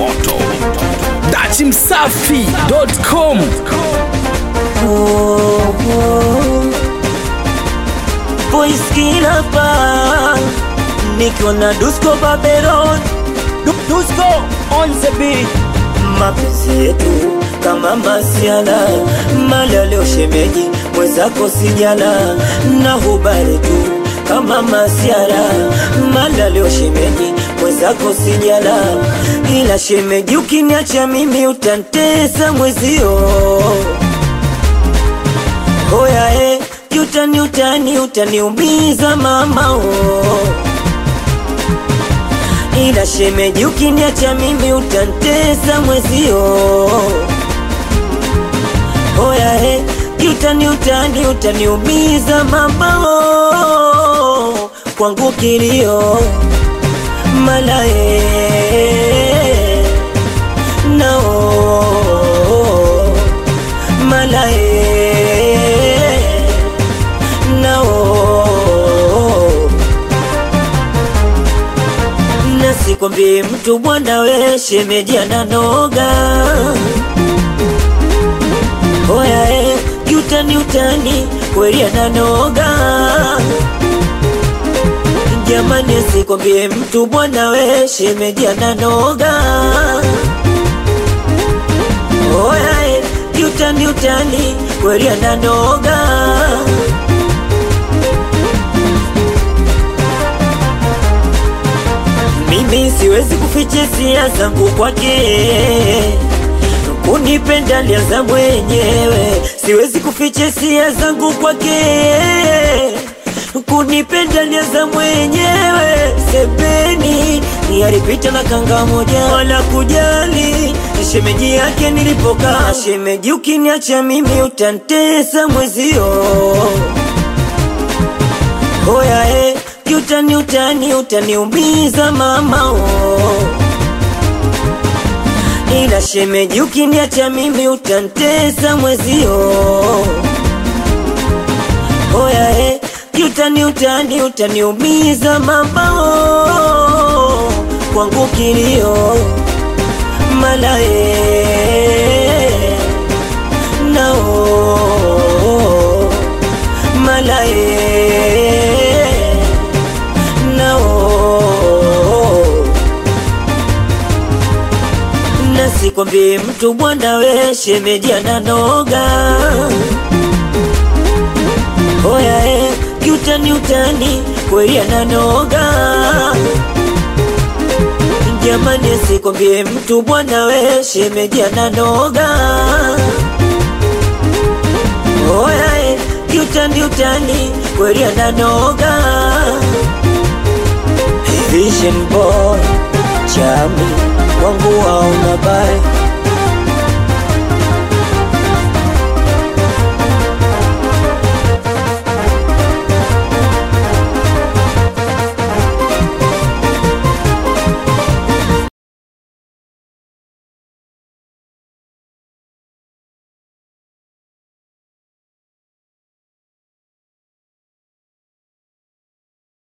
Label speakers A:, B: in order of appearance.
A: moto dachimsafi.com
B: Voice kila pa nikiwa na Dusko Babylon Du- Dusko on the beat mapenzi yetu kama masiala mala leo shemeji mwenzako sijala na hubari tu kama masiara mala leo shemeji mwenzako sijala ila shemeji ukiniacha mimi utantesa mwezio Oya eh, utani utani utaniumiza mama oh. Ila shemeji ukiniacha mimi utantesa mwezio Oya eh, utani utani utaniumiza mama oh. Kwangu kilio mala eh, no mala eh, no nasikwambie mtu bwana we shemeji ananoga oya e utani utani kweli ananoga jamani asikwambie mtu bwana we shemeji ananoga oya e utani utani kweli ananoga Mimi siwezi kuficha hisia zangu kwake, kunipenda alianza mwenyewe. Siwezi kuficha hisia zangu kwake, kunipenda alianza mwenyewe. Sebeni ni alipita na kanga moja, wala kujali shemeji yake nilipokaa. Shemeji, ukiniacha mimi utantesa mwezio Oya eh, utani utani utaniumiza mama oh. Ila shemeji ukiniacha mimi utantesa mwezio Oya eh, utani utani utaniumiza mama oh. Kwangu kilio mala eh, no mala eh, no nasikwambie mtu bwana we shemeji ananoga oya e kiutani utani kweli ananoga jamani asikwambie mtu bwana we shemeji ananoga oya e kiutani utani kweli ananoga Vision boy chami wangu waona bae